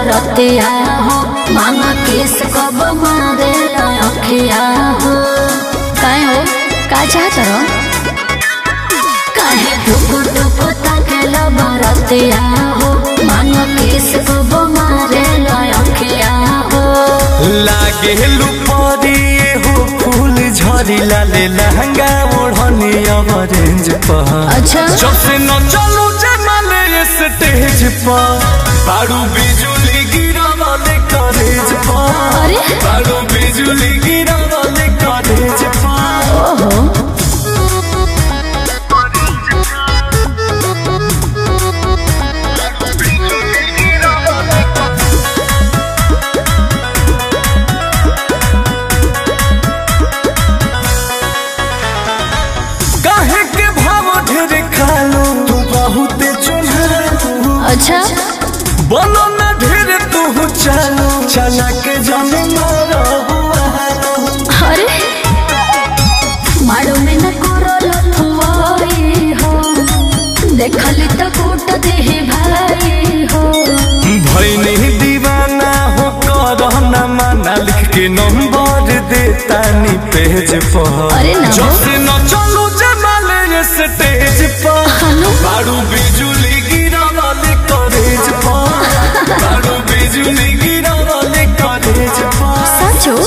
बरतिया हो मामा किस कब मारे अखिया हो काहे हो का चाहत रहो काहे टुकु टुकु ताकेला बरतिया हो मामा किस कब मारे अखिया हो लागे लुपरिए हो फूल झरी लाले लहंगा ओढ़नी ऑरेंज पर अच्छा जब से न चलू जमाले स्टेज पर बारू बिजुली गिरा वाले कॉलेज पर अरे बारू बिजुली गिरा वाले कॉलेज पर ओहो काहे के भाव ढेर खालो तू बहुत चुनहालो अच्छा बोलो ना ढेर तू चालो चला के जाने मारो अरे मारो में न करो लथुआई हो देखली तो कूट दे भाई हो भैनी दीवाना हो करना माना लिख के नंबर देता नी पेज पर अरे ना। जब से न चलू जमाले स्टेज पर हनु बारू बिजुली गिरा वाले कॉलेज पर बारू बिजुली गिरा वाले कॉलेज पर सचो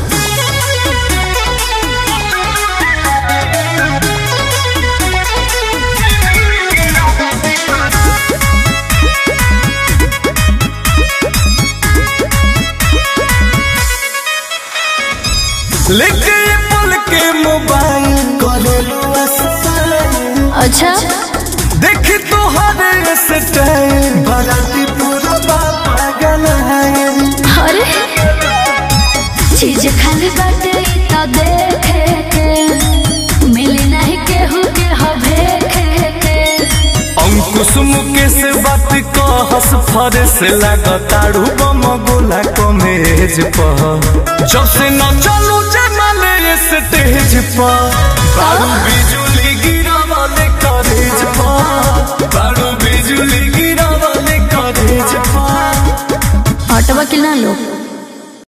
लेके ये पल के मोबाइल करेलू असर अच्छा देखी तो हर स्टाइल बराती पूरा पागल है अरे चीज खाली बाटे ई तो देखे के मिली नहीं केहू के हवे के अंकुश मुकेश बात कहस फरस लागताड़ू बम गोला कमेज पर जब से न चलू जमाले स्टेज पर बारू बिजुली गिरा वाले कॉलेज पर बारू बिजुली गिरा वाले कॉलेज पर हटवा कि ना लोग